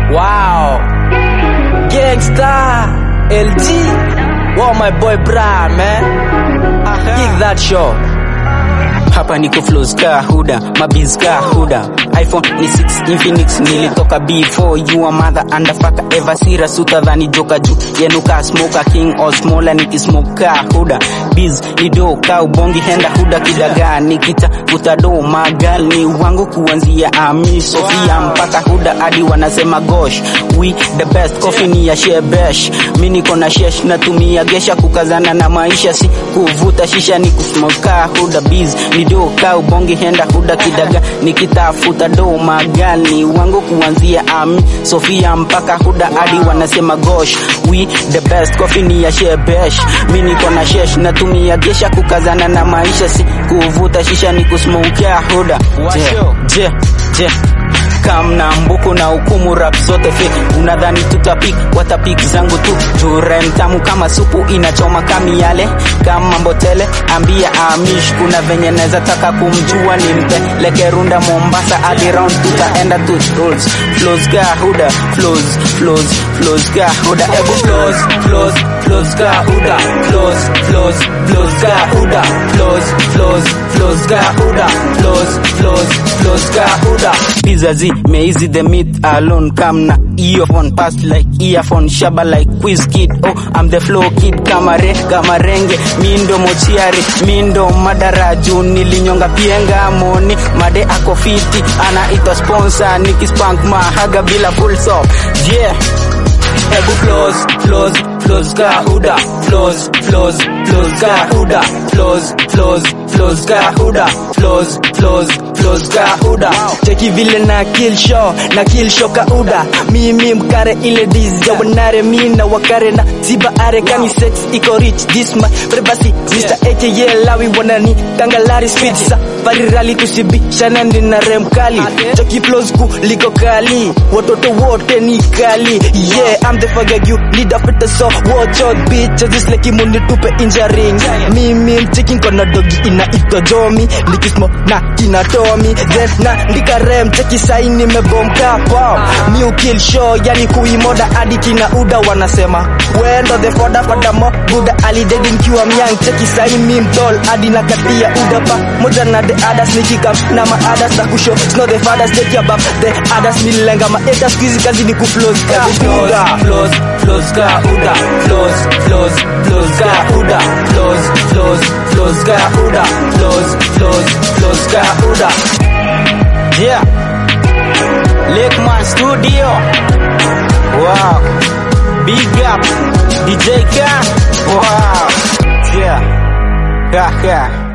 Wow. Gangsta. LG. Wow, my boy Bra, man. Kick that show. hapa niko flows ka huda mabiz ka huda iphone ni 6 infinix nilitoka b4 you a mother underfucker ever serious utadhani joka juu yenu ka smoker king or smaller nikismoke ka huda biz ni do ka ubongi henda huda kidagaa nikita utado magal ni wangu kuanzia ami sofia mpaka huda hadi wanasema gosh we the best coffee ni ya shebesh mi niko na shesh natumia gesha kukazana na maisha si kuvuta shisha ni kusmoka huda biz ni do ka ubongi henda huda kidaga nikitafuta do magani wangu kuanzia ami sofia mpaka huda hadi wanasema gosh we the best coffee ni ya shebesh mi niko na shesh natumia gesha kukazana na maisha si kuvuta shisha ni kusmokia huda je je je kam na mbuku na hukumu rap zote fake unadhani tutapik watapik zangu tu jure mtamu kama supu inachoma kami yale kama mbotele ambia amish kuna venye naweza taka kumjua nimpeleke runda mombasa hadi round tutaenda tu rolls flows ga huda flows flows flows ga huda ebu flows flows flows ga huda flows flows flows ga huda flows flows flows ga huda flows flows flows ga huda bizazi meizi the myth alone come na earphone pass like earphone shaba like quiz kid oh I'm the flow kid kama re kama renge mindo mochiari mindo madaraju nilinyonga pienga moni made ako fiti anaitwa sponsor nikispank mahaga bila full stop yeah Ebu flows, flows, flows ga huda Flows, flows, flows ga huda Flows, flows, flows ga huda Flows, flows, flows ga huda Cheki vile na kill show na kill show kauda mimi mkare ile diz ya wanare mi na wakare na ziba are kani sex iko rich this my privacy Mr. AKA lawi wanani tangalari speed sa parirali tusibishana ndina rem kali Cheki flows ku liko kali watoto wote ni kali yeah I'm the fuck you leader fit the so watch out bitch just like imuni tupe injuring mimi mcheki kona dogi inaitwa Jomi nikismo na kinatomi then na ndika rem cheki sai nimebomka pop new kill show yani kuimoda hadi kina uda wanasema wendo the foda foda mo buda alidedi nikiwa myang cheki sai mi mtol hadi na katia uda pa moja na the others nikikam na ma others na kusho snow the fathers take above the others nilenga ma haters squeeze kazi ni kuflows ka uda flows flows ga huda flows flows flows ga huda flows flows flows ga huda flows flows flows ga huda yeah Lakeman Studio wow big up DJ K wow yeah yeah yeah